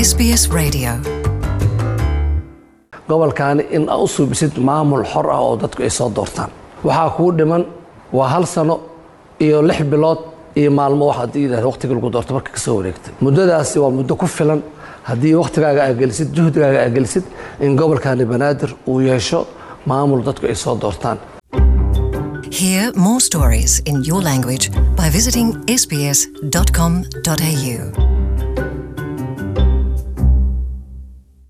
SBS Radio. gobolkaani in aa u suubisid maamul xor ah oo dadku ay soo doortaan waxaa kuu dhiman waa hal sano iyo lix bilood iyo maalmo waxaad yidhahda waqtiga lagu doorto marka ka soo wareegtay muddadaasi waa muddo ku filan haddii waqtigaaga aa gelisid juhdigaaga aa gelisid in gobolkaani banaadir uu yeesho maamul dadku ay soo doortaan Hear more stories in your language by visiting sbs.com.au.